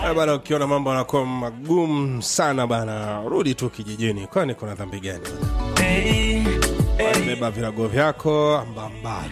Eh, bana ukiona mambo yanakuwa magumu sana bana rudi tu kijijini kwani kuna dhambi gani beba virago vyako ambamba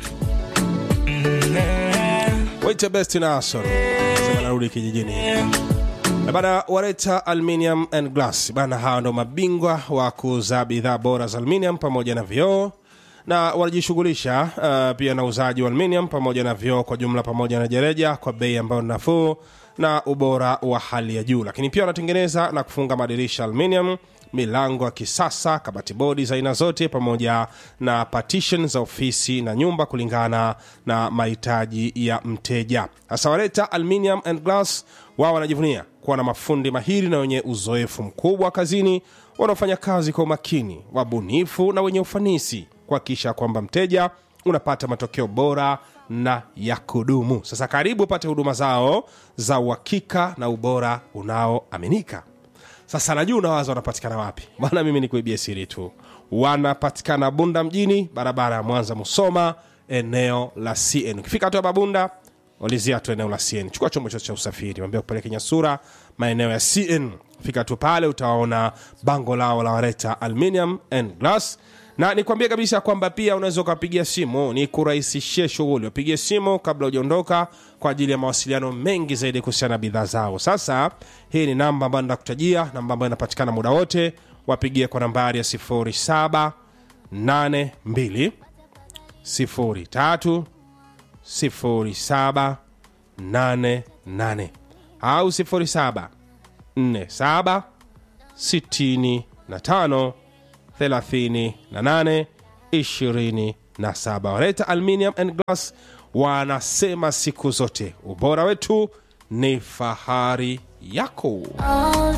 waite best nason sema narudi kijijini Eh, bana wareta aluminium and glass bana hawa ndo mabingwa wa kuuza bidhaa bora za aluminium pamoja na vioo na wanajishughulisha uh, pia na uuzaji wa aluminium pamoja na vioo kwa jumla pamoja na jereja kwa bei ambayo ni nafuu na ubora wa hali ya juu lakini pia wanatengeneza na kufunga madirisha aluminium milango ya kisasa kabati bodi za aina zote pamoja na partition za ofisi na nyumba kulingana na mahitaji ya mteja hasa waleta aluminium and glass wao wanajivunia kuwa na mafundi mahiri na wenye uzoefu mkubwa kazini wanaofanya kazi kwa umakini wabunifu na wenye ufanisi kuhakikisha kwamba mteja unapata matokeo bora na ya kudumu sasa karibu upate huduma zao za uhakika na ubora unaoaminika sasa najua unawaza wanapatikana wapi bana mimi nikuibia siri tu wanapatikana bunda mjini barabara ya mwanza musoma eneo la cn ukifika hatua babunda ulizia tu eneo la cn chukua chombo chote cha usafiri wambia kupeleke nyasura maeneo ya cn fika tu pale utaona bango lao la wareta aluminium and glass na nikwambie kabisa kwamba pia unaweza ukapigia simu ni kurahisishie shughuli wapigie simu kabla hujaondoka kwa ajili ya mawasiliano mengi zaidi kuhusiana na bidhaa zao sasa hii ni namba ambayo ndakutajia namba ambayo inapatikana muda wote wapigie kwa nambari ya 0782 03 0788 au 07 47 65 38 27 waleta aluminium and glass wanasema siku zote ubora wetu ni fahari yako All